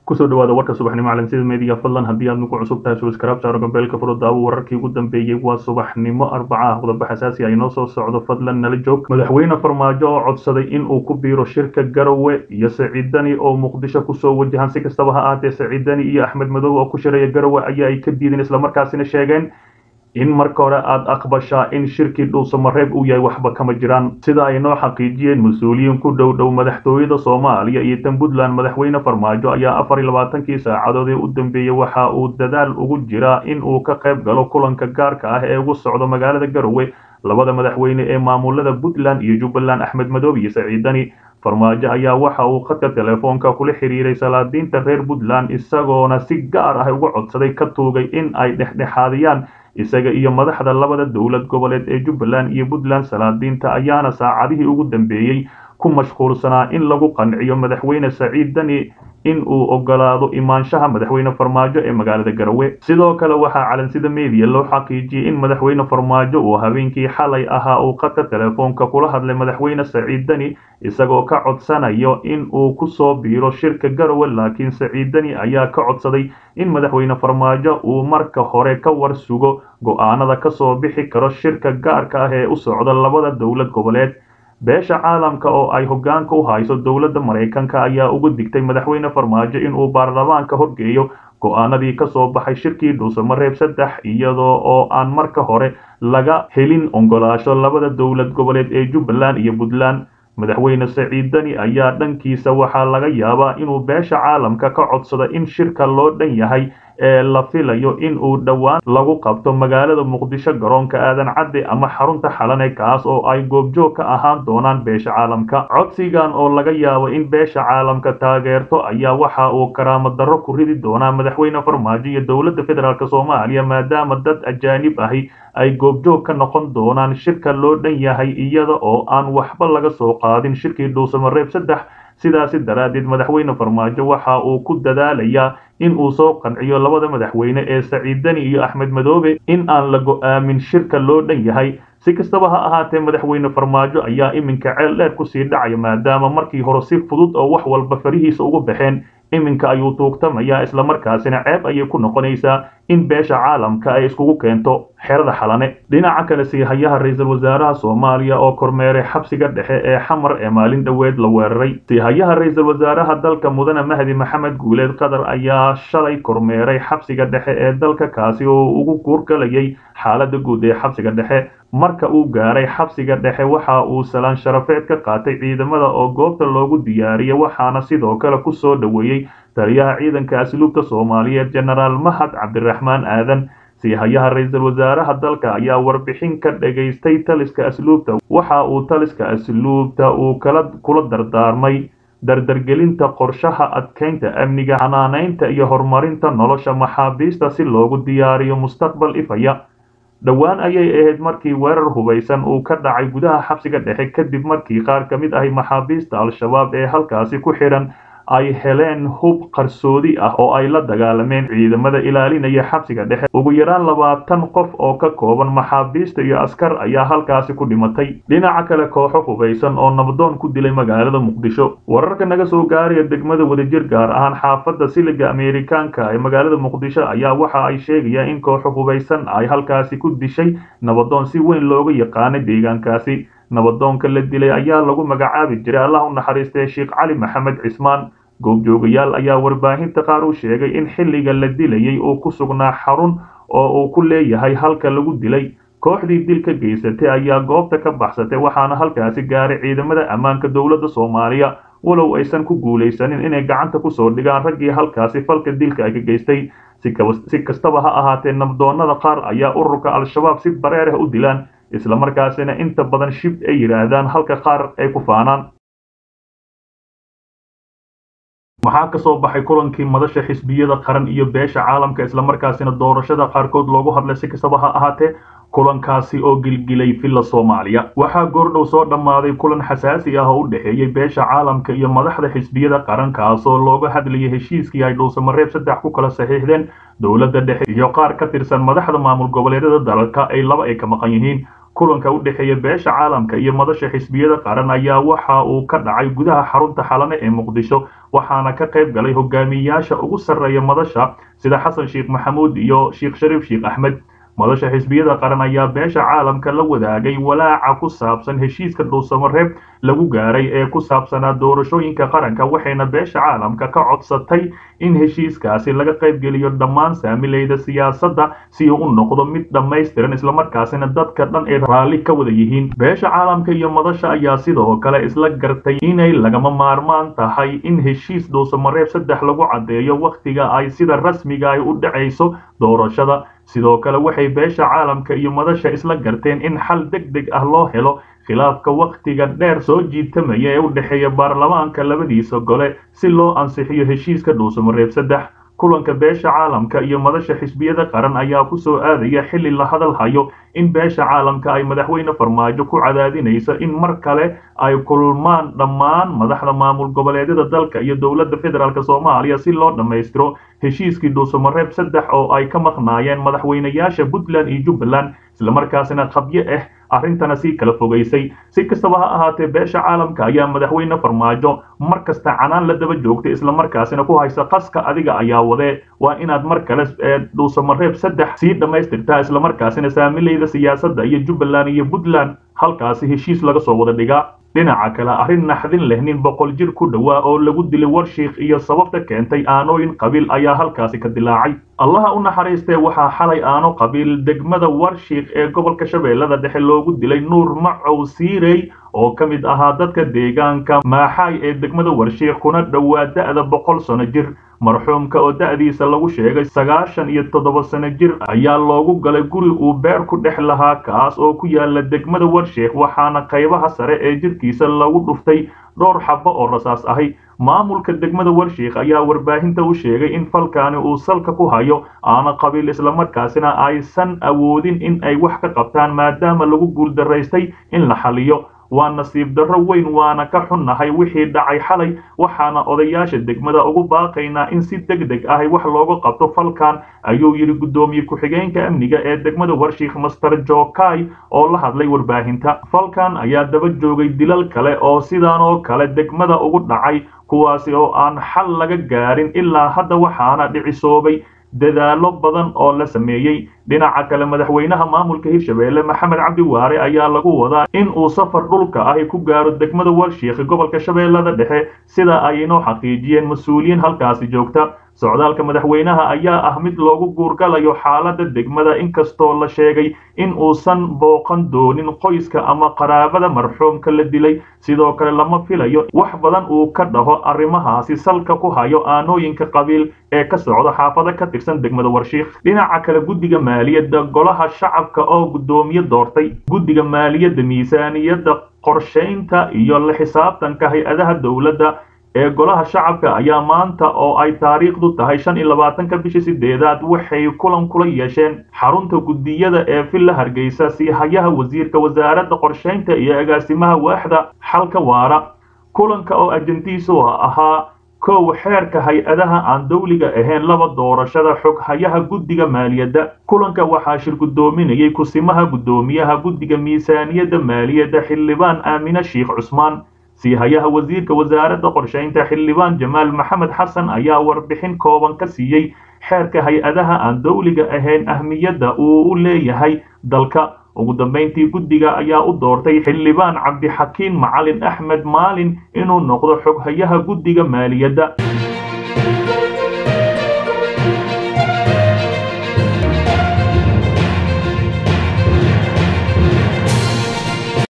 kusoo dhawaada warka subaxnimo calansida meediya fadlan haddii aad nagu cusub tahay subscribe saaro gambeelka furo daawo wararkii ugu dambeeyey waa subaxnimo arbaca ah qodobbo xasaasi ah inoo soo socdo fadlan nala joog madaxweyne farmaajo oo codsaday in uu ku biiro shirka garowe iyo saciidani oo muqdisho kusoo wajahan si kastaba ha ahaatee saciidani iyo axmed madow oo ku shiraya garowe ayaa ay ka diideen islamarkaasina sheegeen in marka hore aada aqbashaa in shirkii dhuusamareeb uu yahay waxba kama jiraan sida ay noo xaqiijiyeen mas-uuliyiin ku dhow dhow madaxtooyada soomaaliya iyo tan puntland madaxweyne farmaajo ayaa afar iyo labaatankii saacadood ee u dambeeyey waxa uu dadaal ugu jiraa in uu ka qayb galo kulanka gaarka ah ee ugu socdo magaalada garowe labada madaxweyne ee maamulada puntland iyo jubbaland axmed madoob iyo saciidani farmaajo ayaa waxa uu khadka telefoonka kula xiriiray salaadiinta reer puntland isagoona si gaar ah uga codsaday ka tuugay in ay dhexdhexaadiyaan isaga iyo madaxda labada dowlad goboleed ee jubbaland iyo puntland salaadiinta ayaana saacadihii ugu dambeeyey ku mashquulsanaa in lagu qanciyo madaxweyne saciid dani in uu ogolaado imaanshaha madaxweyne farmaajo ee magaalada garowe sidoo kale waxaa calansida meediya loo xaqiijiyey in madaxweyne farmaajo uu habeenkii xalay ahaa uu khadka telefoonka kula hadlay madaxweyne saciid dani isagoo ka codsanayo in uu kusoo biiro shirka garowe laakiin saciid dani ayaa ka codsaday in madaxweyne farmaajo uu marka hore ka war sugo go-aanada kasoo bixi karo shirka gaarka ah ee u socda labada dowlad goboleed beesha caalamka oo ay hogaanka u hayso dowladda maraykanka ayaa uga digtay madaxweyne farmaajo inuu baarlamaanka horgeeyo go-aanadii kasoo baxay shirkii dhuusamareeb saddex iyadoo oo aan marka hore laga helin ogolaasho labada dowlad goboleed ee jubbaland iyo puntland madaxweyne saciid dani ayaa dhankiisa waxaa laga yaabaa inuu beesha caalamka ka codsado in shirka loo dhan yahay ee la filayo in uu dhowaan lagu qabto magaalada muqdisho garoonka aadan cadde ama xarunta xalane kaas oo ay goobjoog ka ahaan doonaan beesha caalamka codsigan oo laga yaabo in beesha caalamka taageerto ayaa waxa uu karaamo darro ku ridi doonaa madaxweyne farmaajo iyo dowladda federaalk soomaaliya maadaama dad ajaanib ahi ay goobjoog ka noqon doonaan shirka loo dhan yahay iyada oo aan waxba laga soo qaadin shirkii dhuusamareeb saddex sidaasi daraaddeed madaxweyne farmaajo waxa uu ku dadaalayaa in uu soo qanciyo labada madaxweyne ee saciid dani iyo axmed madoobe in aan la go-aamin shirka loo dhan yahay si kastaba ha ahaatee madaxweyne farmaajo ayaa iminka ceel dheer kusii dhacaya maadaama markii hore si fudud oo wax walba farihiisa ugu baxeen iminka ayuu tuugtamayaa islamarkaasina ceeb ayay ku noqonaysaa in beesha caalamka ay iskugu keento xerada xalane dhinaca kale siihayaha ra-iisul wasaaraha soomaaliya oo kormeeray xabsiga dhexe ee xamar ee maalin dhoweed la weeraray siihayaha ra-iisul wasaaraha dalka mudane mahdi maxamed guuleed qatar ayaa shalay kormeeray xabsiga dhexe ee dalka kaasi oo ugu guurgalayay xaalada guud ee xabsiga dhexe marka uu gaaray xabsiga dhexe waxa uu salaan sharafeed ka qaatay ciidamada oo goobta loogu diyaariyay waxaana sidoo kale ku soo dhoweeyey taliyaha ciidanka asluubta soomaaliyeed jenaraal mahad cabdiraxmaan aadan siihayaha ra-iisul wasaaraha dalka ayaa warbixin ka dhagaystay taliska asluubta waxa uu taliska asluubta uu kala kula dardaarmay dardargelinta qorshaha adkeynta amniga xanaanaynta iyo horumarinta nolosha maxaabiista si loogu diyaariyo mustaqbal ifaya dhowaan ayay ahayd markii weerar hubaysan uu ka dhacay gudaha xabsiga dhexe kadib markii qaar ka mid ahi maxaabiista al-shabaab ee halkaasi ku xidhan ay heleen hub qarsoodi ah oo ay la dagaalameen ciidamada ilaalinaya xabsiga dhexe ugu yaraan labaatan qof oo ka kooban maxaabiista iyo askar ayaa halkaasi ku dhimatay dhinaca kale kooxo hubaysan oo nabdoon ku dilay magaalada muqdisho wararka naga soo gaaraya degmada wadajir gaar ahaan xaafadda siliga ameerikaanka ee magaalada muqdisho ayaa waxa ay sheegayaan in kooxo hubaysan ay halkaasi ku dishay nabadoon si weyn looga yaqaanay deegaankaasi nabadoonka la dilay ayaa lagu magacaabi jiray allah u naxariistay sheekh cali maxamed cismaan goobjoogayaal ayaa warbaahinta qaar u sheegay in xilliga la dilayay uu ku sugnaa xarun oo uu ku leeyahay halka lagu dilay kooxdii dilka geysatay ayaa goobta ka baxsatay waxaana halkaasi gaaray ciidamada ammaanka dowladda soomaaliya walow aysan ku guulaysanin inay gacanta kusoo dhigaan raggii halkaasi falka dilka ay ka geystay si kastaba ha ahaatee nabdoonnada qaar ayaa ururka al-shabaab si bareer ah u dilaan islamarkaasina inta badan shib ay yidhaahdaan halka qaar ay ku faanaan maxaa ka soo baxay kulankii madasha xisbiyada qaran iyo beesha caalamka islamarkaasina doorashada qaarkood loogu hadlay si kastaba ha ahaatee kulankaasi oo gilgilay villa soomaaliya waxaa goordhow soo dhammaaday kulan xasaasi ah oo u dhexeeyey beesha caalamka iyo madaxda xisbiyada qaran kaasoo looga hadlayay heshiiskii ay dhuusamareeb saddex ku kala saxiixdeen dowladda dhexe iyo qaar ka tirsan madaxda maamul goboleedyada dalalka ay laba ay ka maqan yihiin kulanka u dhexeeya beesha caalamka iyo madasha xisbiyada qaran ayaa waxa uu ka dhacay gudaha xarunta xalane ee muqdisho waxaana ka qayb galay hogaamiyayaasha ugu sarreeya madasha sida xasan sheekh maxamuud iyo sheekh shariif sheekh axmed madasha xisbiyada qaran ayaa beesha caalamka la wadaagay walaaca ku saabsan heshiiska dhuusamareeb lagu gaaray ee ku saabsanaa doorashooyinka qaranka waxayna beesha caalamka ka codsatay in heshiiskaasi laga qaybgeliyo dhammaan saamileyda siyaasadda si uu u noqdo mid dhammaystiran islamarkaasina dadka dhan ay raalli ka wada yihiin beesha caalamka iyo madasha ayaa sidoo kale isla gartay inay lagama maarmaan tahay in heshiis dhuusamareeb saddex lagu caddeeyo wakhtiga ay sida rasmiga ay u dhacayso doorashada sidoo kale waxay beesha caalamka iyo madasha isla garteen in xal deg deg ah loo helo khilaafka wakhtiga dheer soo jiitamaya ee u dhexeeya baarlamaanka labadiisa gole si loo ansixiyo heshiiska dhuusamareeb saddex kulanka beesha caalamka iyo madasha xisbiyada qaran ayaa ku soo aadaya xilli la hadal hayo in beesha caalamka ay madaxweyne farmaajo ku cadaadinayso in mar kale ay kulmaan dhammaan madaxda maamul goboleedyada dalka iyo dowladda federaalk soomaaliya si loo dhammaystiro heshiiskii dhuusamareeb saddex oo ay ka maqnaayeen madaxweynayaasha puntland iyo jubbaland islamarkaasina qabyo ah arrintana sii kala fogaysay si kastaba ha ahaatee beesha caalamka ayaa madaxweyne farmaajo mar kasta canaan la daba joogtay islamarkaasina ku haysa qaska adiga ayaa wadee waa inaad mar kale dhuusamareeb saddex sii dhammaystirtaa islamarkaasina saamileyda siyaasadda iyo jubbaland iyo puntland halkaasi heshiis laga soo wada dhigaa dhinaca kale arrin naxdin leh nin boqol jir ku dhowaa oo lagu dilay warshiikh iyo sababta keentay aanooyin qabiil ayaa halkaasi ka dilaacay allaha u naxariistee waxaa xalay aano qabiil degmada warshiikh ee gobolka shabeellada dhexe loogu dilay nuur macow siirey oo ka mid ahaa dadka deegaanka maaxaay ee degmada warshiikh kuna dhowaa da'da boqol sano jir marxuumka oo da'diisa lagu sheegay sagaashan iyo toddoba sano jir ayaa loogu galay guri uu beer ku dhex lahaa kaas oo ku yaala degmada warshiikh waxaana qaybaha sare ee jirkiisa lagu dhuftay dhowr xabbo oo rasaas ahi maamulka degmada warshiikh ayaa warbaahinta u sheegay in falkaani uu salka ku hayo aana qabiil islamarkaasina aysan awoodin in ay wax ka qabtaan maadaama lagu guuldaraystay in la xaliyo waa nasiib darro weyn waana ka xunnahay wixii dhacay xalay waxaana odayaasha degmada ugu baaqaynaa in si deg deg ahi wax looga qabto falkan ayuu yidhi guddoomiye ku-xigeenka amniga ee degmada warshiikh master jokai oo la hadlay warbaahinta falkan ayaa daba joogay dilal kale oo sidaan oo kale degmada ugu dhacay kuwaasi oo aan xal laga gaarin ilaa hadda waxaana dhicisoobay dadaallo badan oo la sameeyey dhinaca kale madaxweynaha maamulka hirshabeelle maxamed cabdi waare ayaa lagu wadaa in uu safar dhulka ahi ku gaaro degmada warshiikh gobolka shabeellada dhexe sida ay inoo xaqiijiyeen mas-uuliyiin halkaasi joogta socdaalka madaxweynaha ayaa ah mid loogu guurgalayo xaaladda degmada inkastoo la sheegay in uusan booqan doonin qoyska ama qaraabada marxuumka la dilay sidoo kale lama filayo wax badan uu ka dhaho arrimahaasi salka ku hayo aanooyinka qabiil ee ka socda xaafado ka tirsan degmada warshiikh dhinaca kale guddiga maaliyadda golaha shacabka oo guddoomiye doortay guddiga maaliyadda miisaaniyadda qorshaynta iyo la xisaabtanka hay-adaha dowladda ee golaha shacabka ayaa maanta oo ay taariikhdu tahay shan iyo labaatanka bishii sideedaad waxay kulan kula yeesheen xarunta guddiyada ee villa hargeysa si hayaha wasiirka wasaaradda qorshaynta iyo agaasimaha waaxda xalka waara kulanka oo ajandiisu ahaa kow xeerka hay-adaha aan dawliga ahayn laba doorashada xog hayaha guddiga maaliyadda kulanka waxaa shir guddoominayay kusimaha guddoomiyaha guddiga miisaaniyadda maaliyadda xildhibaan aamine sheikh cusmaan sii hayaha wasiirka wasaaradda qorshaynta xildhibaan jamaal maxamed xasan ayaa warbixin kooban ka siiyey xeerka hay-adaha aan dawliga ahayn ahmiyadda uu u leeyahay dalka ugu dambayntii guddiga ayaa u doortay xildhibaan cabdixakiin macalin axmed maalin inuu noqdo xoghayaha guddiga maaliyadda